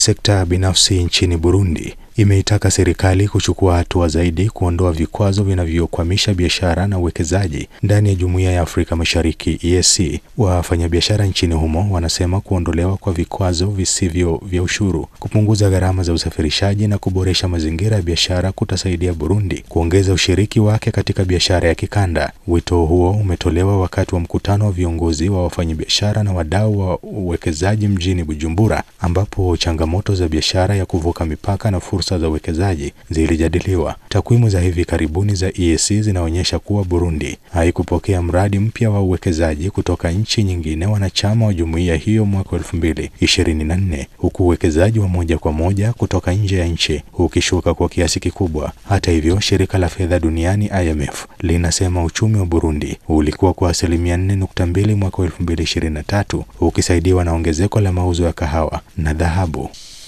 Sekta binafsi nchini Burundi imeitaka serikali kuchukua hatua zaidi kuondoa vikwazo vinavyokwamisha biashara na uwekezaji ndani ya Jumuiya ya Afrika Mashariki EAC. Wafanyabiashara nchini humo wanasema kuondolewa kwa vikwazo visivyo vya ushuru, kupunguza gharama za usafirishaji na kuboresha mazingira ya biashara kutasaidia Burundi kuongeza ushiriki wake katika biashara ya kikanda. Wito huo umetolewa wakati wa mkutano wa viongozi wa wafanyabiashara na wadau wa uwekezaji mjini Bujumbura, ambapo changamoto za biashara ya kuvuka mipaka na fursa za uwekezaji zilijadiliwa. Takwimu za hivi karibuni za EAC zinaonyesha kuwa Burundi haikupokea mradi mpya wa uwekezaji kutoka nchi nyingine wanachama wa jumuiya hiyo mwaka elfu mbili ishirini na nne huku uwekezaji wa moja kwa moja kutoka nje ya nchi ukishuka kwa kiasi kikubwa. Hata hivyo, shirika la fedha duniani IMF linasema uchumi wa Burundi ulikuwa kwa asilimia 4.2 mwaka elfu mbili ishirini na tatu ukisaidiwa na ongezeko la mauzo ya kahawa na dhahabu.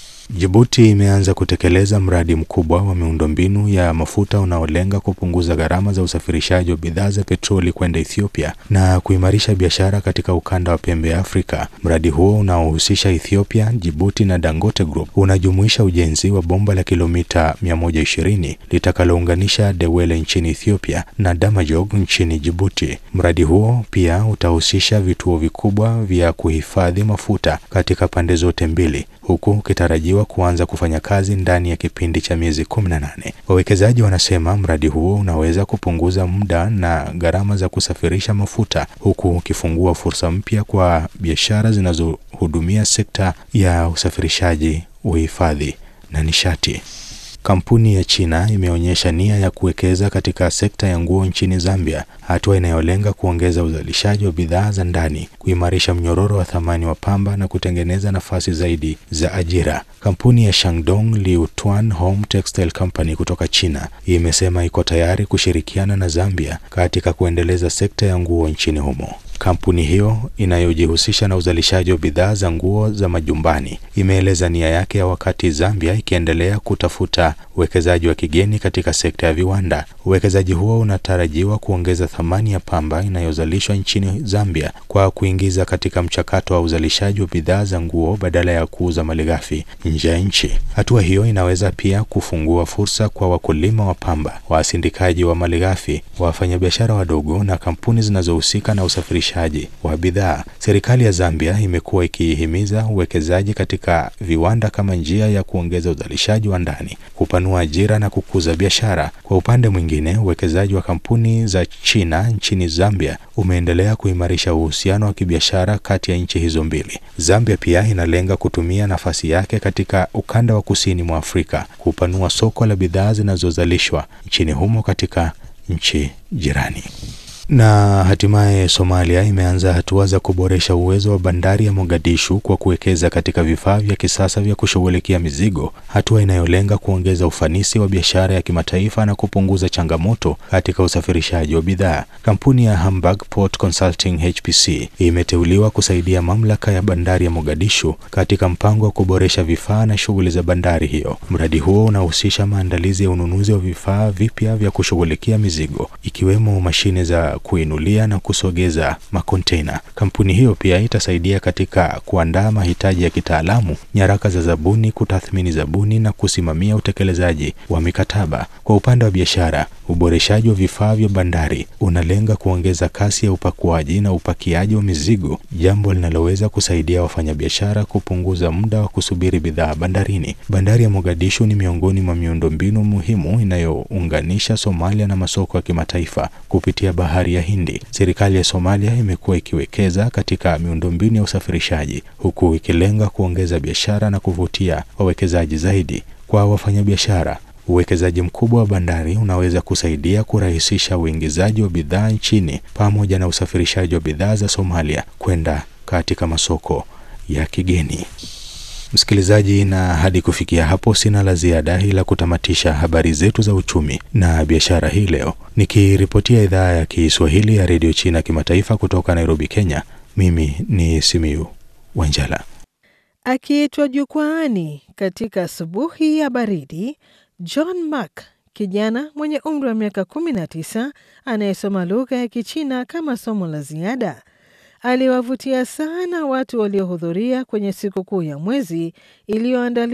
Jibuti imeanza kutekeleza mradi mkubwa wa miundombinu ya mafuta unaolenga kupunguza gharama za usafirishaji wa bidhaa za petroli kwenda Ethiopia na kuimarisha biashara katika ukanda wa pembe ya Afrika. Mradi huo unaohusisha Ethiopia, Jibuti na Dangote Group unajumuisha ujenzi wa bomba la kilomita 120 litakalounganisha Dewele nchini Ethiopia na Damajog nchini Jibuti. Mradi huo pia utahusisha vituo vikubwa vya kuhifadhi mafuta katika pande zote mbili huku ukitarajiwa kuanza kufanya kazi ndani ya kipindi cha miezi 18. Wawekezaji wanasema mradi huo unaweza kupunguza muda na gharama za kusafirisha mafuta huku ukifungua fursa mpya kwa biashara zinazohudumia sekta ya usafirishaji, uhifadhi na nishati. Kampuni ya China imeonyesha nia ya kuwekeza katika sekta ya nguo nchini Zambia, hatua inayolenga kuongeza uzalishaji wa bidhaa za ndani, kuimarisha mnyororo wa thamani wa pamba na kutengeneza nafasi zaidi za ajira. Kampuni ya Shandong Liutuan Home Textile Company kutoka China imesema iko tayari kushirikiana na Zambia katika kuendeleza sekta ya nguo nchini humo. Kampuni hiyo inayojihusisha na uzalishaji wa bidhaa za nguo za majumbani imeeleza nia yake ya wakati Zambia ikiendelea kutafuta uwekezaji wa kigeni katika sekta ya viwanda. Uwekezaji huo unatarajiwa kuongeza thamani ya pamba inayozalishwa nchini Zambia kwa kuingiza katika mchakato wa uzalishaji wa bidhaa za nguo badala ya kuuza malighafi nje ya nchi. Hatua hiyo inaweza pia kufungua fursa kwa wakulima wa pamba, wasindikaji wa malighafi, wafanyabiashara wadogo na kampuni zinazohusika na usafirishaji wa bidhaa. Serikali ya Zambia imekuwa ikihimiza uwekezaji katika viwanda kama njia ya kuongeza uzalishaji wa ndani, kupanua ajira na kukuza biashara. Kwa upande mwingine, uwekezaji wa kampuni za China nchini Zambia umeendelea kuimarisha uhusiano wa kibiashara kati ya nchi hizo mbili. Zambia pia inalenga kutumia nafasi yake katika ukanda wa kusini mwa Afrika kupanua soko la bidhaa zinazozalishwa nchini humo katika nchi jirani. Na hatimaye Somalia imeanza hatua za kuboresha uwezo wa bandari ya Mogadishu kwa kuwekeza katika vifaa vya kisasa vya kushughulikia mizigo, hatua inayolenga kuongeza ufanisi wa biashara ya kimataifa na kupunguza changamoto katika usafirishaji wa bidhaa. Kampuni ya Hamburg Port Consulting HPC imeteuliwa kusaidia mamlaka ya bandari ya Mogadishu katika mpango wa kuboresha vifaa na shughuli za bandari hiyo. Mradi huo unahusisha maandalizi ya ununuzi wa vifaa vipya vya kushughulikia mizigo ikiwemo mashine za kuinulia na kusogeza makontena. Kampuni hiyo pia itasaidia katika kuandaa mahitaji ya kitaalamu, nyaraka za zabuni, kutathmini zabuni na kusimamia utekelezaji wa mikataba. Kwa upande wa biashara, uboreshaji wa vifaa vya bandari unalenga kuongeza kasi ya upakuaji na upakiaji wa mizigo, jambo linaloweza kusaidia wafanyabiashara kupunguza muda wa kusubiri bidhaa bandarini. Bandari ya Mogadishu ni miongoni mwa miundombinu muhimu inayounganisha Somalia na masoko ya kimataifa kupitia bahari ya Hindi. Serikali ya Somalia imekuwa ikiwekeza katika miundombinu ya usafirishaji huku ikilenga kuongeza biashara na kuvutia wawekezaji zaidi. Kwa wafanyabiashara, uwekezaji mkubwa wa bandari unaweza kusaidia kurahisisha uingizaji wa bidhaa nchini pamoja na usafirishaji wa bidhaa za Somalia kwenda katika masoko ya kigeni. Msikilizaji, na hadi kufikia hapo sina la ziada ila kutamatisha habari zetu za uchumi na biashara hii leo, nikiripotia idhaa ya Kiswahili ya redio China kimataifa kutoka Nairobi, Kenya. Mimi ni Simiyu Wanjala. Akiitwa jukwaani katika asubuhi ya baridi, John Mark, kijana mwenye umri wa miaka 19 anayesoma lugha ya Kichina kama somo la ziada aliwavutia sana watu waliohudhuria kwenye sikukuu ya mwezi iliyoandaliwa